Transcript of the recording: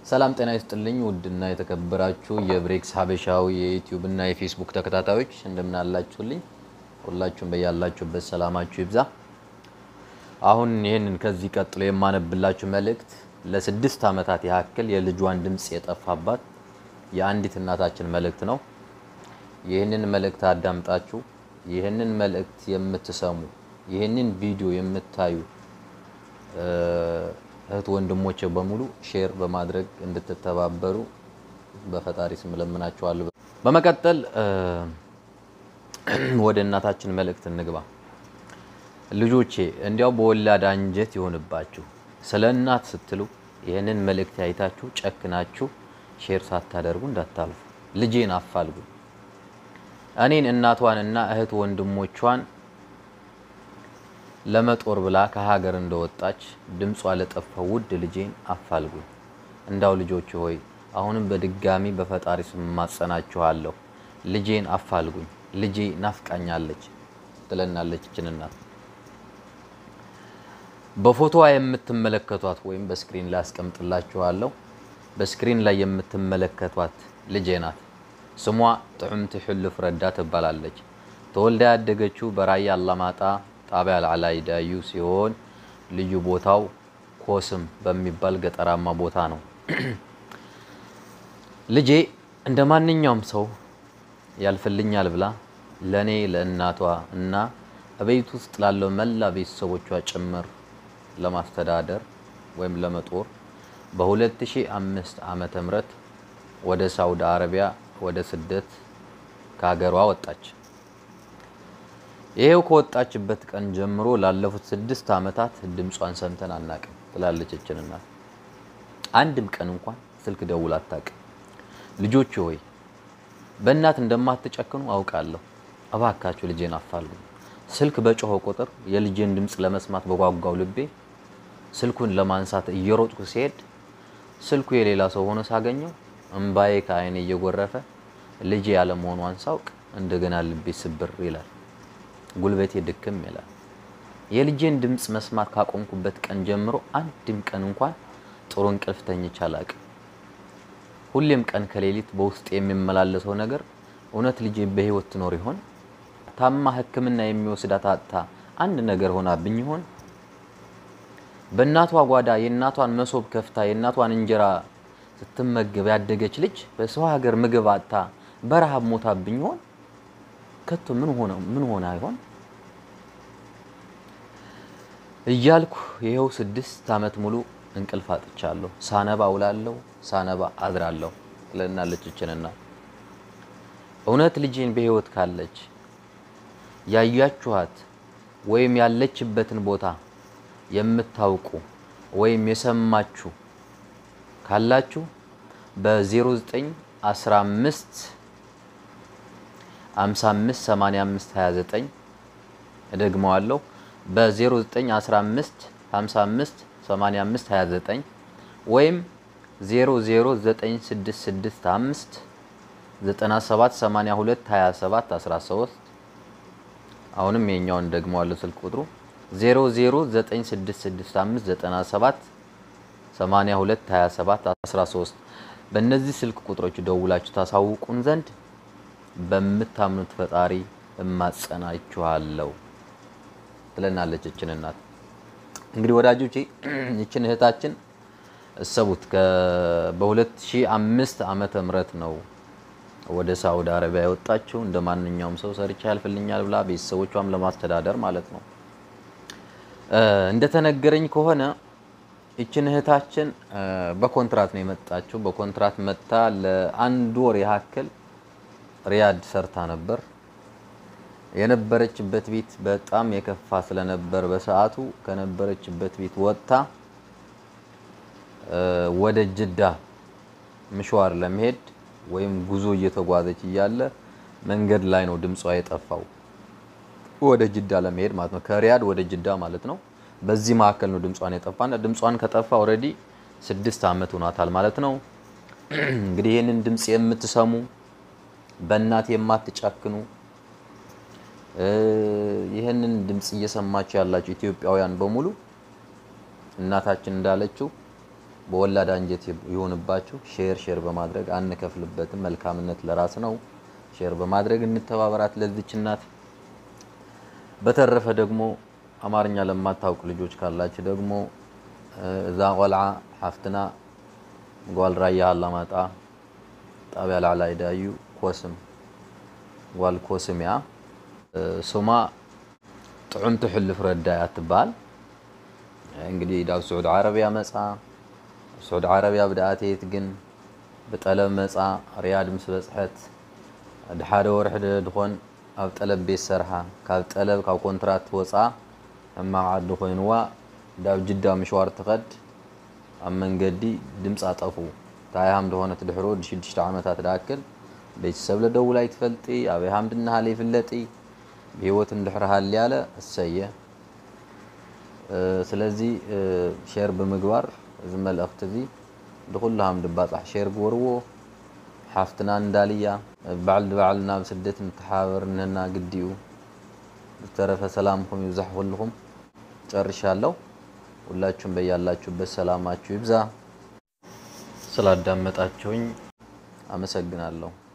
ሰላም ጤና ይስጥልኝ። ውድና የተከበራችሁ የብሬክስ ሀበሻዊ የዩቲዩብ እና የፌስቡክ ተከታታዮች እንደምን አላችሁልኝ? ሁላችሁም በያላችሁበት ሰላማችሁ ይብዛ። አሁን ይህንን ከዚህ ቀጥሎ የማነብላችሁ መልእክት ለስድስት ዓመታት ያክል የልጇን ድምፅ የጠፋባት የአንዲት እናታችን መልእክት ነው። ይህንን መልእክት አዳምጣችሁ ይህንን መልእክት የምትሰሙ ይህንን ቪዲዮ የምታዩ እህት ወንድሞቼ በሙሉ ሼር በማድረግ እንድትተባበሩ በፈጣሪ ስም እለምናችኋለሁ። በመቀጠል ወደ እናታችን መልእክት እንግባ። ልጆቼ እንዲያው በወላድ አንጀት ይሆንባችሁ፣ ስለ እናት ስትሉ ይህንን መልእክት አይታችሁ ጨክናችሁ ሼር ሳታደርጉ እንዳታልፉ። ልጄን አፋልጉ። እኔን እናቷን እና እህት ወንድሞቿን ለመጦር ብላ ከሀገር እንደወጣች ድምጿ ለጠፋው ውድ ልጄን አፋልጉኝ። እንዳው ልጆች ሆይ አሁንም በድጋሚ በፈጣሪ ስም ማጸናችኋለሁ። ልጄን አፋልጉኝ። ልጄ ናፍቃኛለች ትለናለች ይችን እናት። በፎቶዋ የምትመለከቷት ወይም በስክሪን ላይ አስቀምጥላችኋለሁ። በስክሪን ላይ የምትመለከቷት ልጄ ናት። ስሟ ጥዑምቲ ሕልፍ ረዳ ትባላለች። ተወልዳ ያደገችው በራያ አላማጣ ጣቢያ አልዓላይ ዳዩ ሲሆን ልዩ ቦታው ኮስም በሚባል ገጠራማ ቦታ ነው። ልጄ እንደ ማንኛውም ሰው ያልፍልኛል ብላ ለእኔ ለእናቷ እና በቤት ውስጥ ላለው መላ ቤተሰቦቿ ጭምር ለማስተዳደር ወይም ለመጦር በ2005 ዓመተ ምህረት ወደ ሳውዲ አረቢያ ወደ ስደት ከሀገሯ ወጣች። ይሄው ከወጣችበት ቀን ጀምሮ ላለፉት ስድስት ዓመታት ድምጿን ሰምተን አናቅም ትላለች ይችን እናት። አንድም ቀን እንኳን ስልክ ደውላ አታቅም። ልጆች ሆይ በእናት እንደማትጨክኑ አውቃለሁ። እባካችሁ ልጄን አፋልጉ። ስልክ በጮኸ ቁጥር የልጄን ድምፅ ለመስማት በጓጓው ልቤ ስልኩን ለማንሳት እየሮጥኩ ሲሄድ ስልኩ የሌላ ሰው ሆኖ ሳገኘው እምባዬ ከዓይኔ እየጎረፈ ልጄ ያለመሆኗን ሳውቅ እንደገና ልቤ ስብር ይላል፣ ጉልበቴ ድክም ይላል። የልጄን ድምፅ መስማት ካቆምኩበት ቀን ጀምሮ አንድም ቀን እንኳን ጥሩ እንቅልፍ ተኝቼ አላቅም። ሁሌም ቀን ከሌሊት በውስጥ የሚመላለሰው ነገር እውነት ልጄ በሕይወት ትኖር ይሆን? ታማ ሕክምና የሚወስዳት አጥታ አንድ ነገር ሆናብኝ ይሆን? በእናቷ ጓዳ የእናቷን መሶብ ከፍታ የእናቷን እንጀራ ስትመገብ ያደገች ልጅ በሰው ሀገር ምግብ አጥታ በረሃብ ሞታብኝ ይሆን? ከቶ ምን ሆነ ምን ሆነ አይሆን እያልኩ ይኸው ስድስት ዓመት ሙሉ እንቅልፍ አጥቻለሁ። ሳነባ ውላለሁ፣ ሳነባ አድራለሁ ትለናለች ይችንና እውነት ልጄን በሕይወት ካለች ያያችኋት ወይም ያለችበትን ቦታ የምታውቁ ወይም የሰማችሁ ካላችሁ በ0915 55 85 29 እደግመዋለሁ በ0915 55 85 29 ወይም 00965 97 82 27 13 አሁንም የኛውን ደግመዋለሁ ስልክ ቁጥሩ 009665997 82 27 13 በእነዚህ ስልክ ቁጥሮች ደውላችሁ ታሳውቁን ዘንድ በምታምኑት ፈጣሪ እማጸናችኋለሁ ትለናለች ይችን እናት። እንግዲህ ወዳጆቼ ይችን እህታችን እሰቡት በ2005 ዓመተ ምህረት ነው ወደ ሳውዲ አረቢያ የወጣችው እንደ ማንኛውም ሰው ሰርቻ ያልፍልኛል ብላ ቤተሰቦቿም ለማስተዳደር ማለት ነው። እንደተነገረኝ ከሆነ ይችን እህታችን በኮንትራት ነው የመጣችው። በኮንትራት መጥታ ለአንድ ወር ያክል ሪያድ ሰርታ ነበር። የነበረችበት ቤት በጣም የከፋ ስለነበር በሰዓቱ ከነበረችበት ቤት ወጥታ ወደ ጅዳ ምሽዋር ለመሄድ ወይም ጉዞ እየተጓዘች እያለ መንገድ ላይ ነው ድምጿ የጠፋው። ወደ ጅዳ ለመሄድ ማለት ነው። ከሪያድ ወደ ጅዳ ማለት ነው። በዚህ መካከል ነው ድምጿን የጠፋና ድምጿን ከጠፋ ኦልሬዲ ስድስት ዓመት ሆኗታል ማለት ነው። እንግዲህ ይህንን ድምፅ የምትሰሙ በእናት የማትጨክኑ ይህንን ድምፅ እየሰማችሁ ያላችሁ ኢትዮጵያውያን በሙሉ እናታችን እንዳለችው በወላድ አንጀት ይሆንባችሁ። ሼር ሼር በማድረግ አንከፍልበትም። መልካምነት ለራስ ነው። ሼር በማድረግ እንተባበራት ለዚች እናት። በተረፈ ደግሞ አማርኛ ለማታውቁ ልጆች ካላችሁ ደግሞ እዛ ቆልዓ ሓፍትና ጓል ራያ አላማጣ ጣብያ ላዕላ ይዳዩ ኮስም ጓል ኮስም እያ ስማ ጥዑምቲ ሕልፍ ረዳያ ትበሃል። እንግዲህ ዳብ ስዑድ ዓረብያ መፃ ስዑድ ዓረብያ ብድኣቴት ግን ብጠለብ መፃ ርያድ ምስ በፅሐት ድሓደ ወርሒ ድኾን ኣብ ጠለብ ቤት ሰርሓ ካብ ጠለብ ካብ ኮንትራት ወፃ ሕማቕ ዓዲ ኮይንዋ ዳብ ጅዳ ምሽዋር ትኸድ ኣብ መንገዲ ድምፂ ኣጠፉ ታይሃም ድኾነት ድሕሮ ሽዱሽተ ዓመታት ዳክል ቤተሰብ ለደውላ ይትፈልጢ ኣበይ ሃም ድናሃለ ይፍለጢ ብሂወት እንድሕር ሃልያለ እሰየ ስለዚ ሼር ብምግባር እዚ መልእኽቲ እዚ ንኩላሃም ድባፃሕ ሼር ግበርዎ ሓፍትና እንዳልያ ባዕል ድባዕል ናብ ስደት ንተሓባበር ንህና ግዲኡ ዝተረፈ ሰላምኩም ይብዛሕ ኩልኩም ጨርሻለሁ ሁላችሁም በያላችሁበት ሰላማችሁ ይብዛ ስላዳመጣችሁኝ አመሰግናለሁ